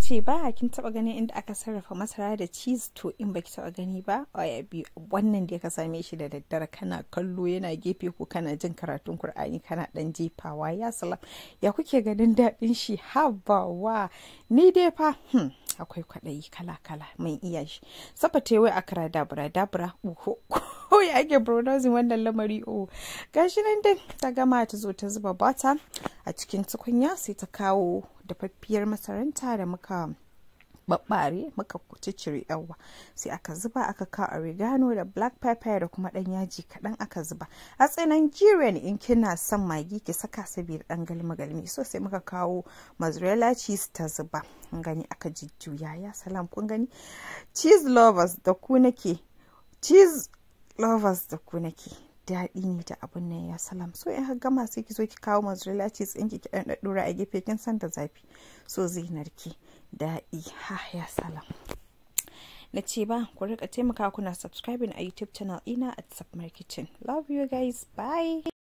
ce ba kin taba ganin inda aka sarrafa masara da cheese to in baki taba gani ba ya biyu wannan da ka same shi da daddare kana kallo yana gefe ko kana jin karatun Kur'ani kana dan jefawa ya salam ya kuke ganin daɗin shi habawa ni dai fa hmm. akwai kwaɗayi kala-kala mai iya shi saba ta wai akara dabura dabura uho ko ya ake pronouncing wannan lamari o gashi nan dai ta gama ta zo ta zuba bata a cikin tukunya sai ta kawo dafaffiyar masaranta da muka babbare muka ciccire yawa sai aka zuba aka kawo oregano da black pepper da kuma dan yaji kaɗan aka zuba a tsanan jiren in kina son magi ki saka saboda dan galmi galmi so sai muka kawo mozzarella cheese ta zuba gani aka jujjuya ya salam kun gani cheese lovers da ku nake cheese lovers da ku nake daɗi ne da abun nan ya salam so in gama sai ki zo ki kawo mozzarella cheese ɗin ki ɗan ɗaɗɗura a gefe kin san da zafi so zai narke daɗi ha ya salam na ce ba ku rika taimaka kuna subscribing a youtube channel ina at submarketing love you guys bye